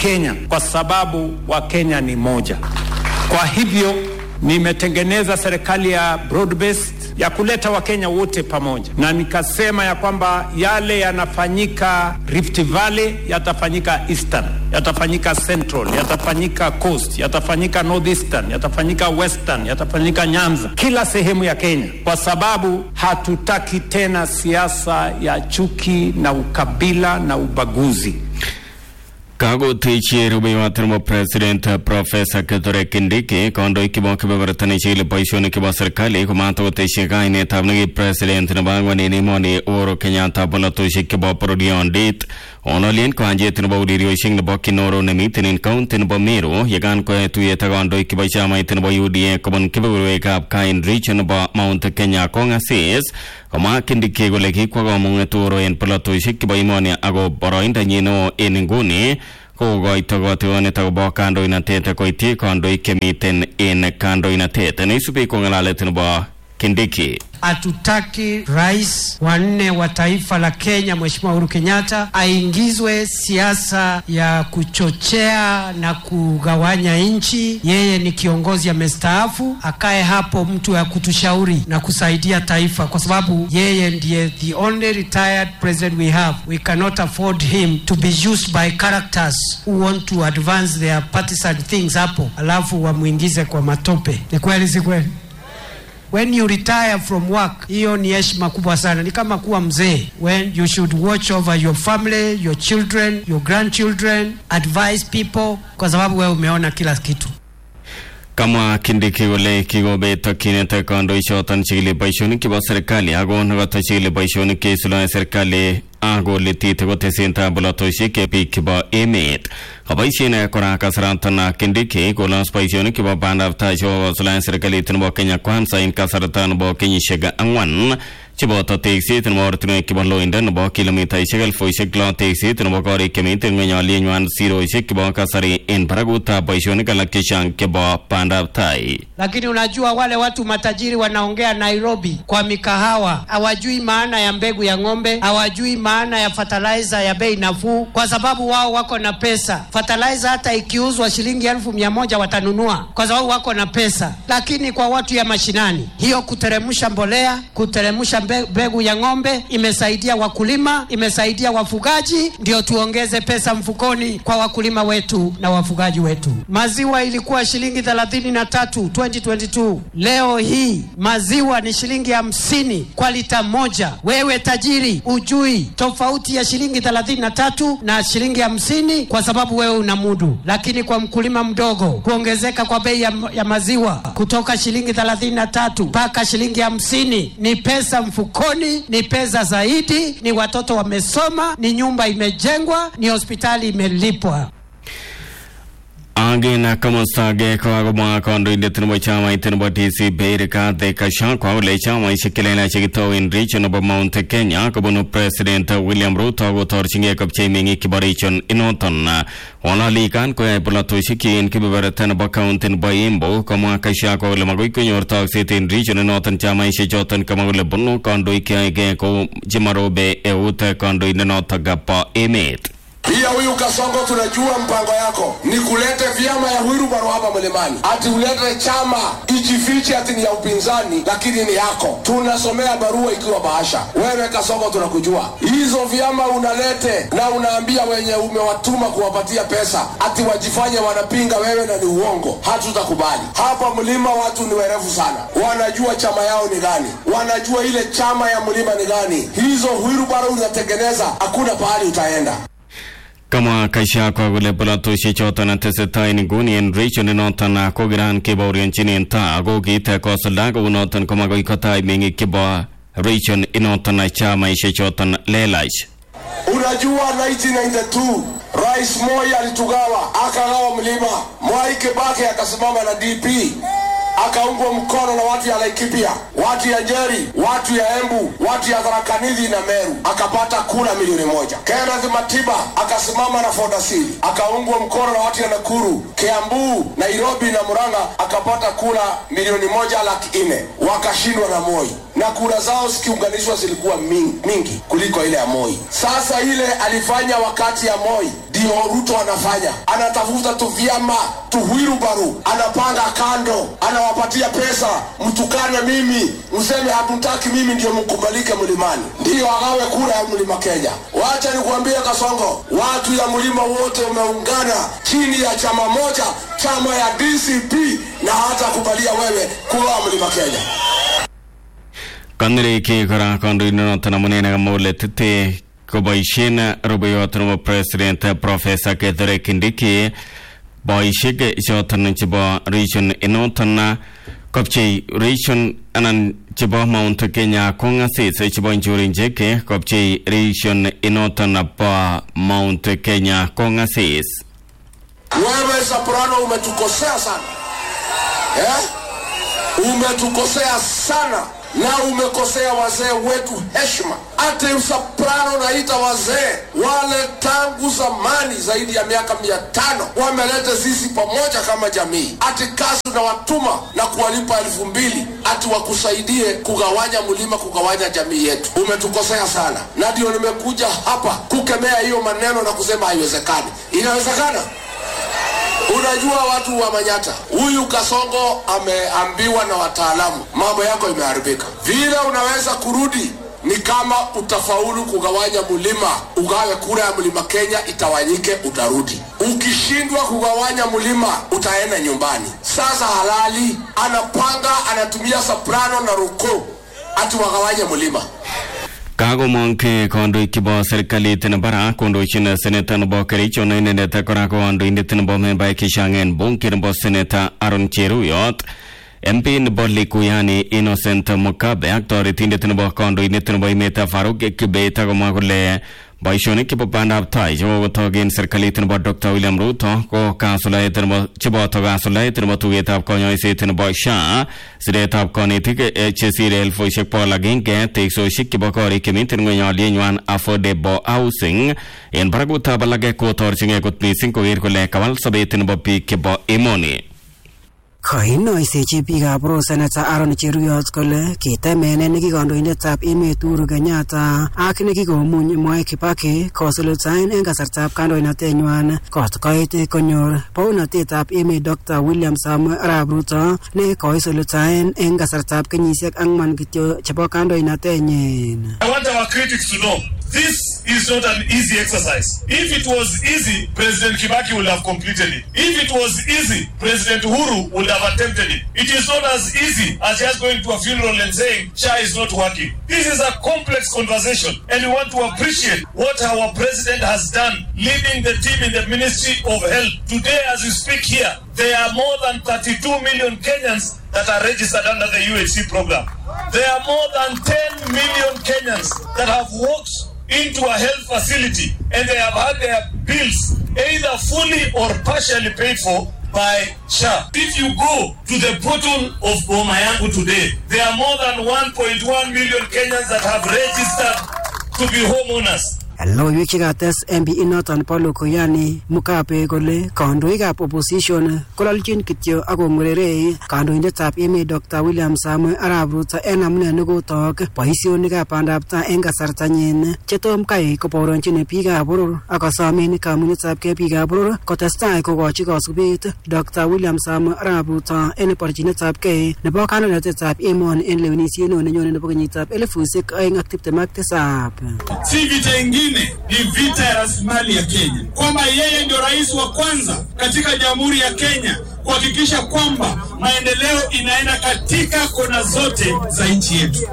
Kenya kwa sababu Wakenya ni moja. Kwa hivyo nimetengeneza serikali ya broad based ya kuleta Wakenya wote pamoja, na nikasema ya kwamba yale yanafanyika Rift Valley yatafanyika Eastern, yatafanyika Central, yatafanyika Coast, yatafanyika Northeastern, yatafanyika Western, yatafanyika Nyanza, kila sehemu ya Kenya, kwa sababu hatutaki tena siasa ya chuki na ukabila na ubaguzi. kagotechi rubeiwatirmo president profesa kithure kindiki kandoik chebo kebeberta chekile boisionik chebo serikali komatokoteshi kainetab neki president nebo angwan en emoni Uhuru Kenyatta bolotosiek chebo bororiondit onolien kanjet nebo ureriosiek nebo Kinoro nemiten en county nebo Meru yekan koe tuyet ak kandoik chebo chamait nebo UDA kobun kebeberwekab Kain region nebo Mount Kenya kongasis komwa Kindiki kole kikwa kamung'et Uhuru en bolotosiek chebo emoni ako boroindonyin neo en inguni kokoito kotigonet akobo kandoinatet koityi kandoik chemiten en kandoinatet neisubi ko ng'alalet nebo Kindiki Hatutaki rais wa nne wa taifa la Kenya Mheshimiwa Uhuru Kenyatta aingizwe siasa ya kuchochea na kugawanya nchi. Yeye ni kiongozi amestaafu, akae hapo mtu ya kutushauri na kusaidia taifa, kwa sababu yeye ndiye the only retired president we have. We cannot afford him to be used by characters who want to advance their partisan things hapo, alafu wamwingize kwa matope. Ni kweli, si kweli? when you retire from work, hiyo ni heshima kubwa sana, ni kama kuwa mzee. When you should watch over your family, your children, your grandchildren, advise people, kwa sababu wewe umeona kila kitu. kamwa Kindiki kole kikobet tokyinet kandoichoton chekile boisionik chebo serikali ako nekoto chekile boisionik cheisuldaen serikali ako litit kotesentai bolotosiek che biik chebo emet kaboisien kora kasaratan Kindiki kolos boisionik chebo bandab tai chebo kosuldaen serikalit nebo Kenya Kwanza en kasarta nebo kenyisiek ang'wan cheboto tekset nebo ortinwek chebo loindo nebo kilomitaisiek elfusiek lo tekset nebo korik chemiten ngweny alienywan sirosiek chebo kasari en barakutab boisionik alak chechang chebo bandab tai Lakini unajua wale watu matajiri wanaongea Nairobi kwa mikahawa, hawajui maana ya mbegu ya ng'ombe, hawajui maana ya fertilizer ya bei nafuu, kwa sababu wao wako na pesa. Fertilizer hata ikiuzwa shilingi elfu mia moja watanunua kwa sababu wako na pesa. Lakini kwa watu ya mashinani, hiyo kuteremsha mbolea, kuteremsha mbe- mbegu ya ng'ombe imesaidia wakulima, imesaidia wafugaji, ndio tuongeze pesa mfukoni kwa wakulima wetu na wafugaji wetu. Maziwa ilikuwa shilingi thelathini na tatu 2022 leo hii maziwa ni shilingi hamsini kwa lita moja. Wewe tajiri ujui tofauti ya shilingi thelathini na tatu na shilingi hamsini kwa sababu wewe una mudu, lakini kwa mkulima mdogo kuongezeka kwa bei ya, ya maziwa kutoka shilingi thelathini na tatu mpaka shilingi hamsini ni pesa mfukoni, ni pesa zaidi, ni watoto wamesoma, ni nyumba imejengwa, ni hospitali imelipwa. Angin komostage kokakomwa kandoindet nebo chamait nebo DC Rigathi Gachagua kole chamaisiek chelelach chekitowen region nebo Mount Kenya kobunu President William Ruto kotorchingei kopchei meng'ik chebo region inoton walalikan koyoe polatosiek en kebeberta nebo county nebo Embu komwa Gachagua kole magoi konyor tokset en region inoton chamaisiek choton kamwa kole bunu kandoik cheyoegei kou chemarobe eut kandoindenotok bo emet Pia huyu Kasongo, tunajua mpango yako ni kulete vyama ya Wilbaro hapa mlimani, ati ulete chama ijifiche ati ni ya upinzani, lakini ni yako. Tunasomea barua ikiwa bahasha. Wewe Kasongo, tunakujua hizo vyama unalete na unaambia wenye umewatuma kuwapatia pesa ati wajifanye wanapinga wewe, na ni uongo. Hatutakubali hapa mlima. Watu ni werevu sana, wanajua chama yao ni gani, wanajua ile chama ya mlima ni gani. Hizo Wilbaro unatengeneza, hakuna pahali utaenda. Kamwa Gachagua kole polatosiek choton tesetai nguni en region inoton kokiran kebaorionjin ta ako kiit kosulda kounoton komakoi kotai meng'ik chebo region inoton chamaisiek choton lelach Unajua 1992 Rais Moi alitugawa, akagawa mlima. Mwai Kibaki akasimama na DP akaungwa mkono na watu ya Laikipia, watu ya Njeri, watu ya Embu, watu ya Tharaka Nithi na Meru, akapata kura milioni moja. Kenneth Matiba akasimama na Fordasili, akaungwa mkono na watu ya Nakuru, Kiambu, Nairobi na Murang'a, akapata kura milioni moja laki nne, wakashindwa na Moi na kura zao zikiunganishwa zilikuwa mingi, mingi kuliko ile ya Moi. Sasa ile alifanya wakati ya Moi, ndio Ruto anafanya, anatafuta tu vyama tuwirubaru, anapanga kando, anawapatia pesa, mtukane mimi, mseme hatutaki mimi ndio mkubalike mlimani, ndiyo agawe kura ya mlima Kenya. Wacha nikuambie Kasongo, watu ya mlima wote umeungana chini ya chama moja, chama ya DCP, na hata kubalia wewe kura ya mlima Kenya. kandireeki kora kandoindenoton amunee moletete koboisien rubeiwot nebo president professor Kithure Kindiki boisiek choton chebo region inoton kopchei region anan chebo Mount Kenya kongasis chebo Njurinjeke kopchei region inoton bo Mount Kenya kongasis Wewe Soprano umetukosea sana eh? Umetukosea sana na umekosea wazee wetu heshima. Ati Soprano naita wazee wale tangu zamani zaidi ya miaka mia tano wameleta sisi pamoja kama jamii, ati kazi unawatuma na kuwalipa elfu mbili ati wakusaidie kugawanya mlima, kugawanya jamii yetu. Umetukosea sana, na ndio nimekuja hapa kukemea hiyo maneno na kusema haiwezekani. Inawezekana? Unajua watu wa Manyata, huyu Kasongo ameambiwa na wataalamu, mambo yako imeharibika. Vile unaweza kurudi ni kama utafaulu kugawanya mlima, ugawe kura ya mlima Kenya itawanyike, utarudi. Ukishindwa kugawanya mlima, utaenda nyumbani. Sasa halali anapanga, anatumia soprano na ruko ati wagawanye mlima. kakomong ke kandoik chebo serikalit nebo barak kondochin seneta nebo kericho ne inendet kora ko kandoindet nebo membaek chechang en bunge nebo seneta Aaron Cheruyot MP nebo Likuyani Innocent Mukabe ak toretindet nebo kandoindet nebo emet Faruk Kibet akomwa kole boisionik chebo bandab tai chekokotok en serikalit nebo Dr William Ruto ko kasulaet nebo cheboto kasulaet nebo tugetab konyoiset nebo SHA siretab konetik eh, chesire elfusiek bogol agenge teksosiek chebo korik chemiten ngweny alienywan affordable housing en barakutab alake kotorchingei kot missing koker kole kawal sobet nebo biik chebo emoni Koinoisechi biikab Rose Senator Aaron Cheruyot kole kitemene nekikandoindetab emet Uhuru Kenyatta ak nekikomuny Mwai Kibaki kosuldaen eng kasartab kandoinatenywan kot koit konyor bounatetab emet Dr William Samuel Arap Ruto ne koisuldaen eng kasartab kenyisiek ang'wan kityo chebo kandoinatenyin. I want our critics to know this is not an easy exercise. If it was easy, President Kibaki would have completed it. If it was easy, President Uhuru would have attempted it. It is not as easy as just going to a funeral and saying SHA is not working. This is a complex conversation, and we want to appreciate what our president has done, leading the team in the Ministry of Health. Today, as we speak here, there are more than 32 million Kenyans that are registered under the UHC program. There are more than 10 million Kenyans that have walked into a health facility and they have had their bills either fully or partially paid for by SHA. If you go to the portal of Bomayangu today, there are more than 1.1 million Kenyans that have registered to be homeowners. Loiwek chekates MP inoton bo Lukuyani Mugabe kole kandoikab opposition kolalchin kityo ak kong'wererei kandoindetab emet Dr William Samuel Arap Ruto en amune nekotok boisionikab bandab tai en kasartanyin chetom kai kobaoronjin biikab boror ak kosomen kamunyetabgei biikab boror kotestai kokochi kosubet Dr William Samuel Arap Ruto en borchinetabgei nebo kandoinatetab emoni en lewenisiet neo nenyone nebo kenyitab elifusiek oeng ak tiptem ak tisab. Si vita ingine, ni vita ya rasilimali ya Kenya, kwamba yeye ndio rais wa kwanza katika jamhuri ya Kenya kuhakikisha kwamba maendeleo inaenda katika kona zote za nchi yetu.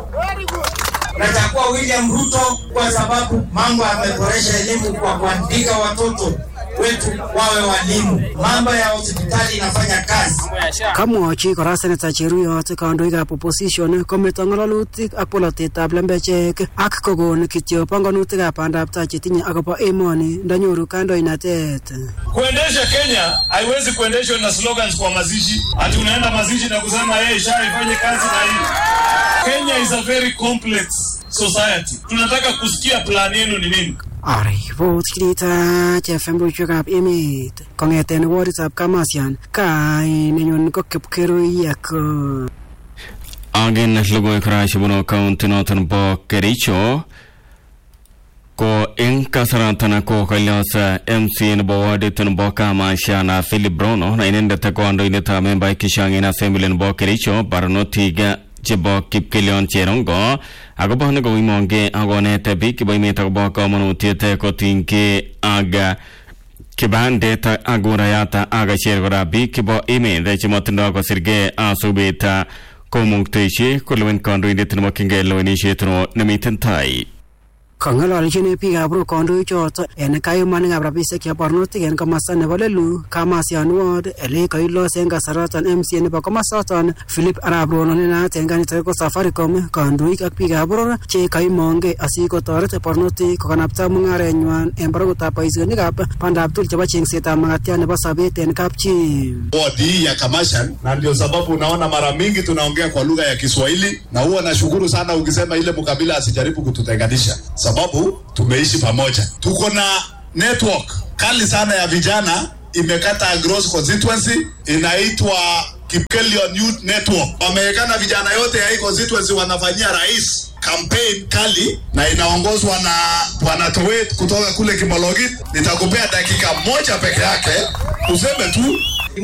Nachagua William Ruto kwa sababu mambo yameboresha elimu kwa kuandika watoto wetu wawe walimu. Mambo ya hospitali inafanya kazi. Kamwochi kora Senator Cheruyot kandoikab opposition kometo ng'alalutik ak polotetab lembechek ak kokon kityo panganutikab bandab tai chetinye akobo emoni ndanyoru kandoinatet. Kuendesha Kenya haiwezi kuendeshwa na slogans kwa mazishi, ati unaenda mazishi na kusema yeye SHA ifanye kazi na hii. Kenya is a very complex society. Tunataka kusikia plan yenu ni nini? Aripot kirita chefembushekab emet kong'eten woditab Kamasian kainenyun ko Kipkeruiyak. Agen logoiwek kora chebunu county noton bo Kericho ko eng kasaratan ko kalyos MC nebo wadit nebo Kamasha na Philip Brono na inendet kandoindetab membaek chechang en assembly nebo Kericho barnotik chebo kipkelion cherongo akobo nekoimonge akonet biik chebo emet akobo kamanutiet kotinygei ak kibandet ak kurayat ak ichek kora biik chebo emet chemotindoi kosirgei asubet komuktechi kolewen kandoindet nemokyingei lewenisiet nemiten tai kong'ololjin biikab Rock kandoichoto en kayumanikab rabisiek chebo barnotik en komosta nebo Lelu Kamasian Ward ele koilos en kasaraton MCA nebo komosoton Philip Arap Rono ne naat en kanisa ko Safaricom kandoik ak biikab boror che kaimongei asikotoret barnotik kokanapta mung'arenywan en barakutab boisionikab bandab tugul chebo chengsetab makatiat nebo sobet en kapchi wadi hii ya Kamashan, na ndio sababu unaona mara mingi tunaongea kwa lugha ya Kiswahili, na huwa nashukuru sana ukisema ile mkabila asijaribu kututenganisha, sababu tumeishi pamoja. Tuko na network kali sana ya vijana imekata Gross constituency inaitwa Kipkelion Youth Network. Wamewekana vijana yote ya hii constituency wanafanyia rais campaign kali na inaongozwa na bwana Towet kutoka kule Kimologit. Nitakupea dakika moja peke yake useme tu